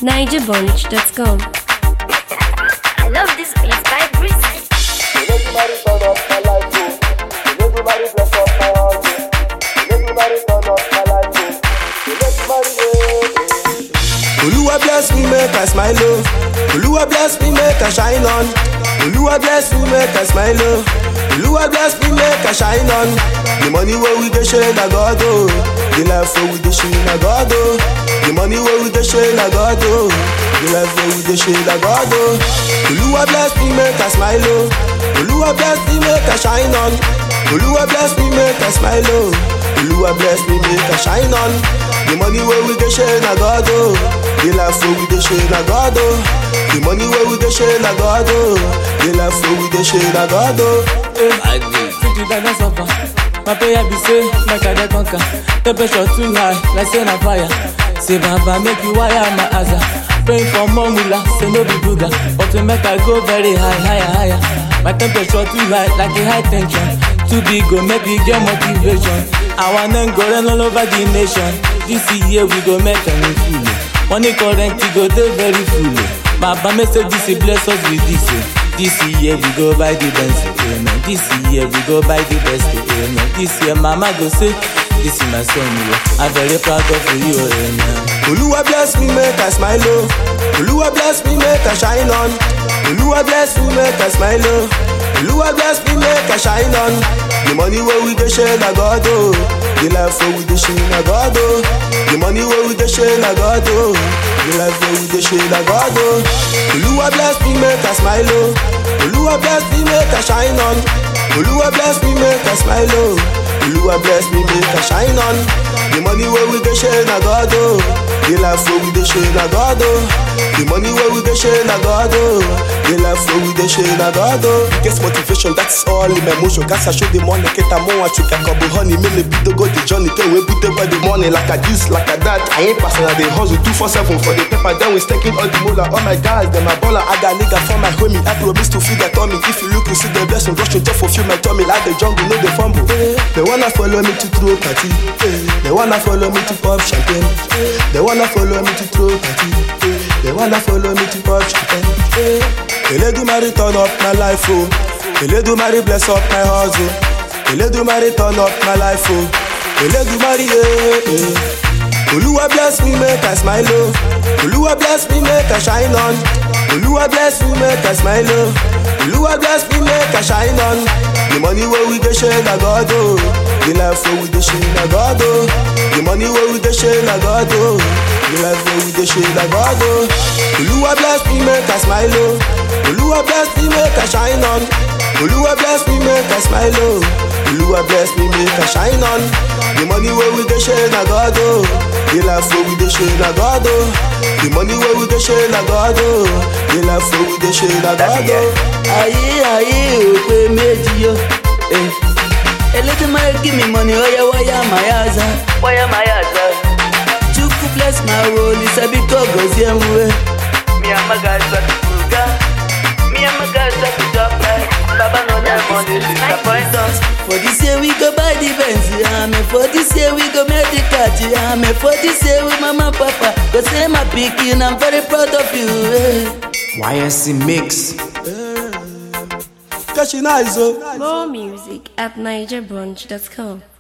NigerBunch.com. I love this beat by Breezy. Oluwa bless me make I smile oh. Oluwa bless me make I shine on. Oluwa bless me make I smile oh. Oluwa bless me make I shine on. The money where we dey share na God oh. The life where we dey share na God oh. The money where we dey share na God oh. The life where we dey share na God oh. Oluwa bless me make I smile oh. Oluwa bless me make I shine on. Oluwa bless me make I smile oh. Oluwa bless me make I shine on. The money where we dey share na God oh. The life where we dey share na God oh. The money where we dey share na God oh. The life where we dey share na God oh. City that don't suffer. My prayer be say, make I dey conquer. Temperature too high, like say na fire. Say Baba make you wire my asa. Praying for more mula, say no be booga. But to make I go very high, higher, higher. My temperature too high, like a high tension. Too big, go make me get motivation. I wanna go run all over the nation. This year we go make a new fool. Money current, we go dey very full. Baba make say this bless us with this. oh. This year we go buy the best, amen. This year we go buy the best, amen. This year mama go say, this is my son, oh. I'm very proud of you, amen. Oluwa bless me make I smile oh. Oluwa bless me make I shine on. Oluwa bless me make I smile oh. Oluwa bless me make I shine on. The money where we dey share na God oh. The life where we dey share na God oh. The money where we dey share na God oh. The life where we dey share na God oh. Oluwa bless me make I smile oh. Oluwa bless me make I shine on. Oluwa bless me make I smile oh. Oluwa bless me make I shine on. The money where we dey share na God oh. The life where we dey share na God oh. The money where we dey share na God oh. The life where we dey share na God oh. Get motivation that's all in my motion. Gas I show the money keta mo wa chuka kobo honey. Me me bito go the journey. Tell we put by the money like a this like a that. I ain't passing I dey hustle two four seven for the paper. Then we staking all the moolah. All my guys them my baller. I got nigga for my homie. I promise to feed that tummy. If you look you see the blessing rush just for few my tummy like the jungle no the fumble. They wanna follow me to throw party. They wanna follow me to pop champagne. They wanna follow me to throw party. They wanna follow me to pop champagne. Eledumare turn up my life oh. Eledumare bless up my hustle. Eledumare turn up my life oh. Eledumare yeah, yeah. Oluwa bless me make I smile oh. Oluwa bless me make I shine on. Oluwa bless me make I smile oh. Oluwa bless me make I shine on. The money where we dey share na God oh. The life where we dey share na God oh. The money where we dey share na God oh. The life where we dey share na God oh. Oluwa bless me make I smile oh. Oluwa bless me make I shine on. Oluwa bless me make I smile oh. Oluwa bless me make I shine on. The money where we dey share na God oh. The life where we dey share na God oh. The money where we dey share na God oh. The life where we dey share na God oh. ayé ayé ò pé méjì yó. eh. Elédùmarè give me money oya wáyà mayaza. wáyà mayaza. chukwu bless my woli sabi ko gozie m we. mi amagaza kuga mi amagaza kujọpẹ baba no let money disappoint us. for this year we go buy the benz ame for this year we go make the car ame for this year we mama papa go say my pikin i'm very proud of you. Eh. YSC Mix. Catching eyes oh. More music at NigerBunch.com.